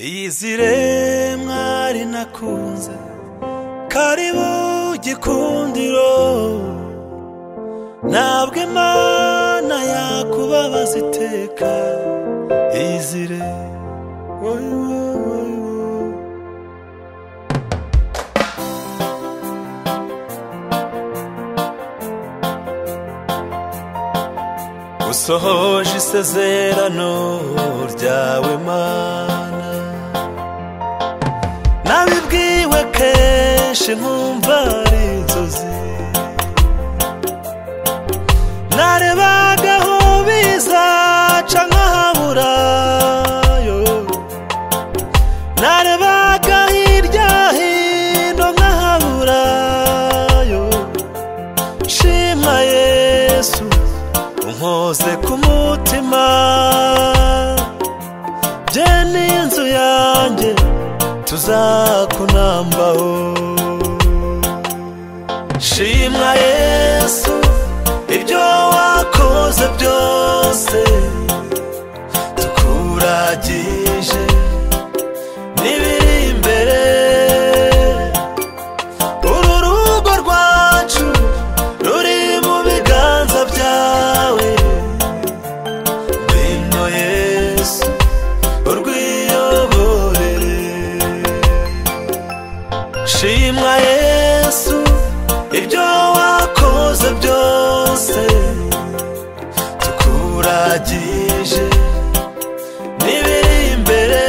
iyizire mwari nakunze karibu gikundiro ntabwo imana yakubabaza iteka iyizire wowe wowe wowe usohoje isezerano ryawe mana nabibwiwe kenshi nkumva ari inzozi narebaga aho bizaca nkahabura yo narebaga hirya hino nkahabura yo shima yesu unkoze ku mutima bye n'inzu yanjye tuzakunambaho shimwa yesu ibyo wakoze byose tukuragije n'ibiri imbere uru rugo rwacu ruri mu biganza byawe ngwino yesu urwiyoborere shimwa yesu ibyo wakoze byose tukuragije n'ibiri imbere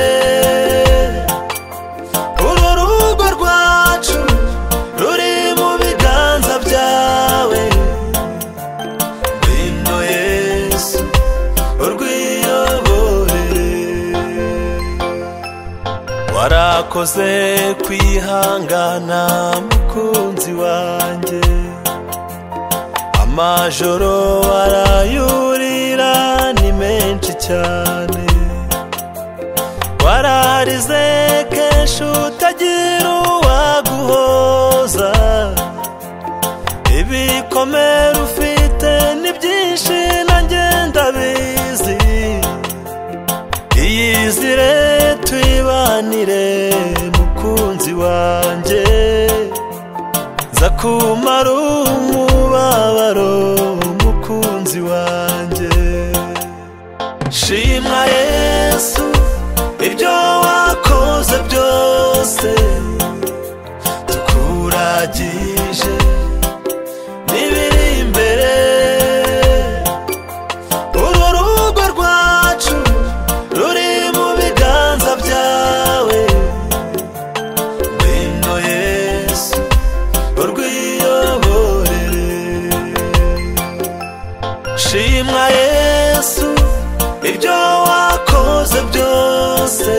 uru rugo rwacu ruri mu biganza byawe ngwino yesu urwiyoborere warakoze kwihangana mukunzi wanjye amajoro warayurira ni menshi cyane waraharize kenshi utagira uwaguhoza ibikomere ufite ni byinshi nanjye ndabizi iyizire tuyibanire mukunzi wanjye nza kumara umubabaro mukunzi wanjye shimwa yesu ibyo wakoze byose tukuragije n'ibiri imbere uru rugo rwacu ruri mu biganza byawe ngwino yesu urwiyoborere shimwa yesu ibyo wakoze byose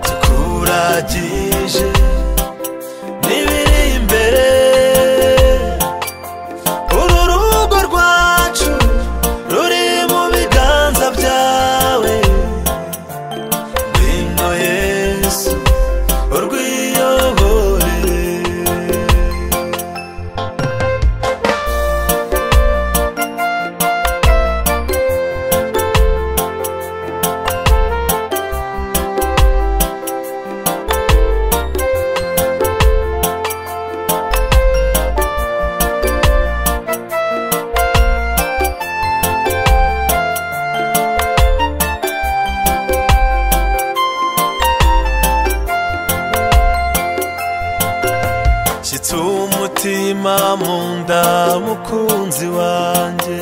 tukuragije n'ibiri imbere uru rugo rwacu ruri mu biganza byawe ngwino yesu urwiyoborere Shitsa umutima mu nda mukunzi wanjye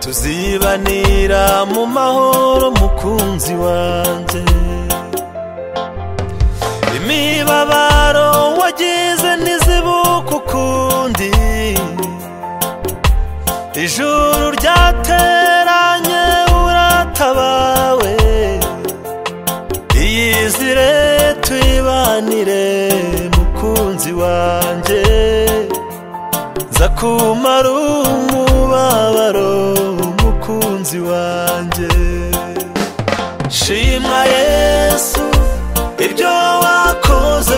Tuzibanira mu mahoro mukunzi wanjye Imibabaro wagize ntizibuka ukundi Ijuru ryateranye uratabawe iyizire tuyibanire mukunzi wanjye nza kumara umubabaro mukunzi wanjye shimwa yesu ibyo wakoze